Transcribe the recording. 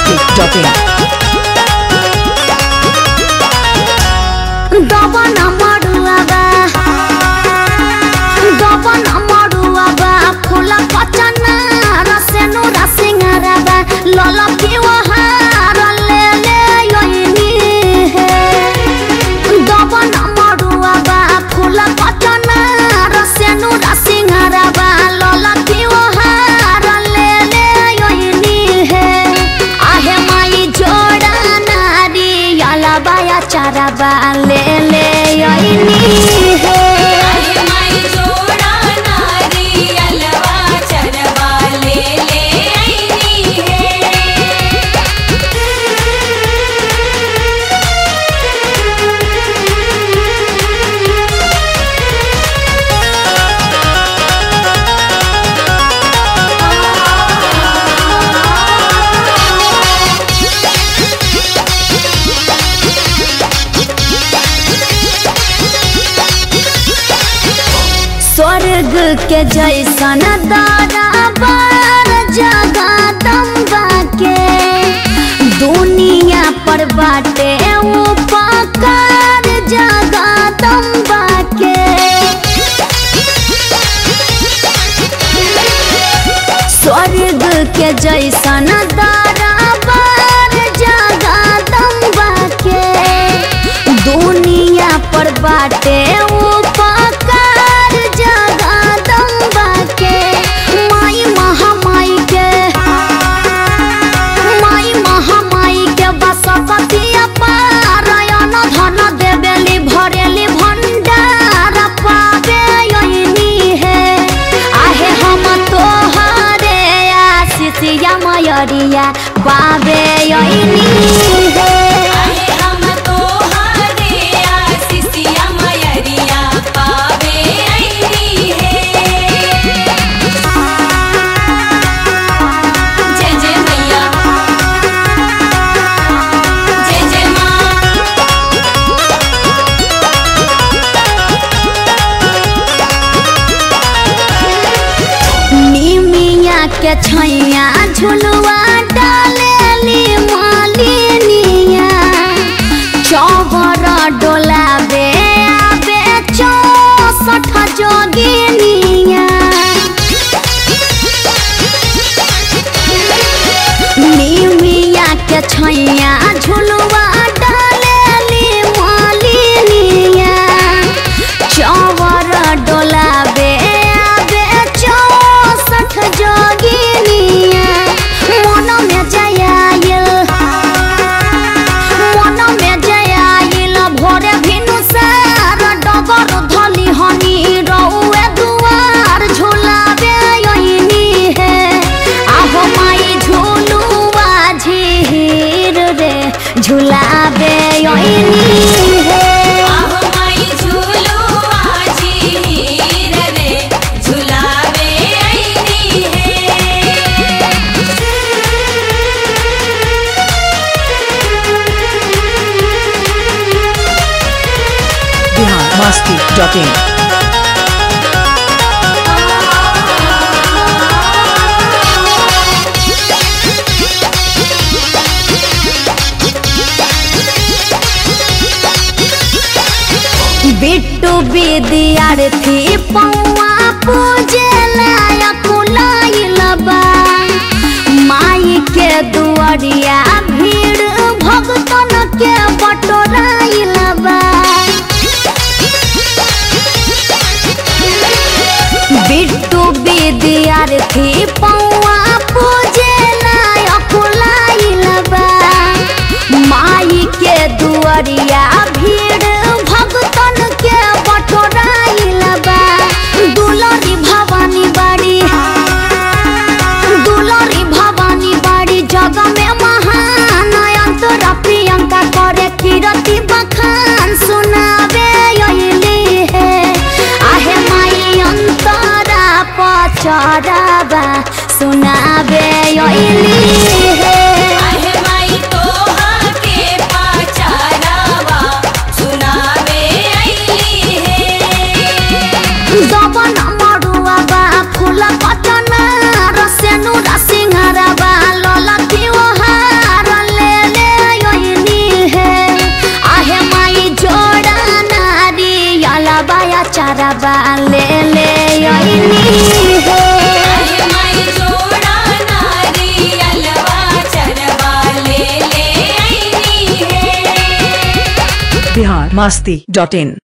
masti.in. দবন মড়ুয়াবা দবন মড়ুয়াবা ফুল পচনা রসেনু রসিংহারাবা লল পিওহার লে লে ইনি হে দবন মড়ুয়াবা ফুল পচনা রসেনু রসিংহারাবা লল পিওহার লে লে ইনি হে आहे माई जोड़ा नारी अलबाया चरबा ले ले आईनी है आहे माई जोडा नारी अलवा चरवा ले ले ऐनी है स्वर्ग के जैसन दरबार जगदम्बा के दुनिया पर बाटे उपकार जगदम्बा के स्वर्ग के जैसन दरबार जगदम्बा के दुनिया पर बाटे उपकार जगदम्बा के माई महामाई के माई महामाई के बसपति पारायण धन देवेली भरेली भंडार पावे यही है आहे हम तोहरे आशीषिया मयरिया पावे यही है आहे हम तोहारे आशीषिया मयरिया पावे ऐनी है जय जय मैया जय जय माँ निमिया के छैया झुलुआ डालेली मालिनिया चौबर डोलाबे आबे चौसठ जोगिनिया निमिया के छैया झुलुआ डालेली मालिनिया चौवर डोलाबे आबे चौसठ जोगिनिया मन में जयाइल मन में जयाइल भोरे भिनु सार डगर धली हनी रउए दुआर झुलाबे यही है आहो माई झुलुआ झीर रे झुलाबे यही है आहो माई झूलो आजी हीर रे झुलावे ऐनी है Bihar masti.in. बिट्टू विद्यार्थी पौआ पूजे लायक लाइल बा माई के दुआरिया भीड़ भगतन के बटोराइल बा बिट्टू विद्यार्थी पौआ पूजे लायक लाइल बा माई के दुआरिया भीड़ भगतन के बटोराइल बा दुलरी भवानी बाड़ी दुलरी भवानी बाड़ी जग चरबा ले ले अइनी हे अरे माई जोड़ा नारियलवा चरवा ले ले आईनी है बिहार मस्ती डॉट इन